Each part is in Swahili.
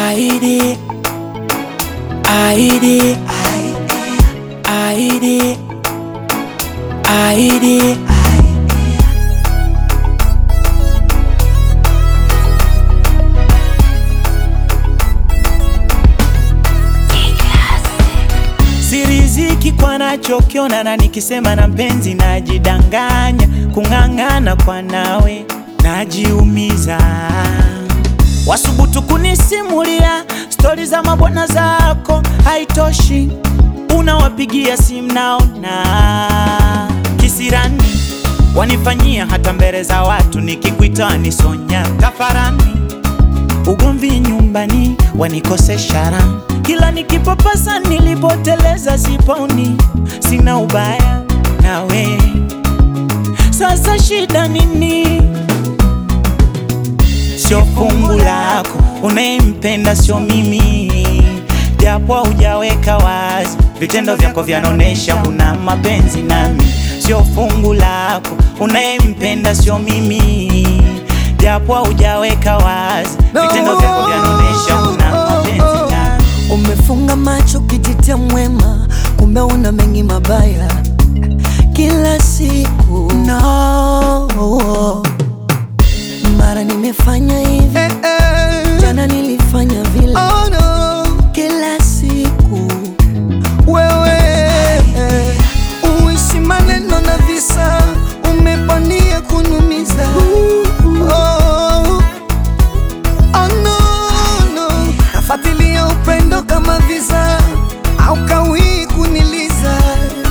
Aidi, Aidi, Aidi, Aidi. Siriziki kwa nachokiona na nikisema na mpenzi najidanganya, kung'ang'ana kwa nawe najiumiza. Wasubutu kunisimulia stori za mabwana zako, haitoshi unawapigia simu naona kisirani, wanifanyia hata mbele za watu, nikikuita wanisonya kafarani ugomvi nyumbani wanikosesha raha, kila nikipapasa nilipoteleza siponi, sina ubaya nawe, sasa shida nini? Sio fungu lako, unayempenda sio mimi, japo hujaweka wazi, vitendo vyako vyanaonesha una mapenzi nami. Sio fungu lako, unayempenda sio mimi, japo hujaweka wazi, vitendo vyako vyanaonesha una mapenzi nami. Umefunga macho kijitia mwema, kumbe una mengi mabaya kila siku. No, mara nimefanya hivi, jana nilifanya vile, Oh no, kila siku wewe uishi maneno na visa, umepania kunumiza. Oh, oh no, no, nafuatilia upendo kama visa, au kawii kuniliza.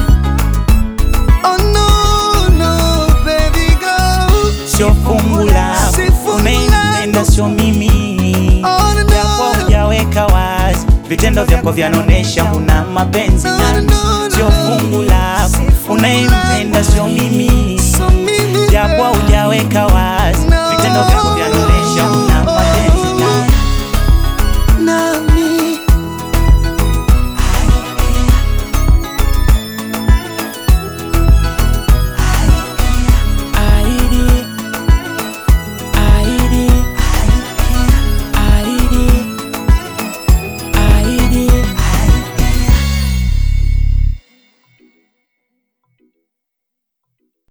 Oh no, no, baby girl. Sio fungu lako, Si fungu unayempenda lako. sio mimi, Oh, no, japo hujaweka wazi, vitendo vyako vyanaonesha una mapenzi No, nami. no, no, Sio no. fungu lako, Si fungu unayempenda lako. sio mimi, So mimi, japo hujaweka wazi, No. vitendo vyako vyanaonesha una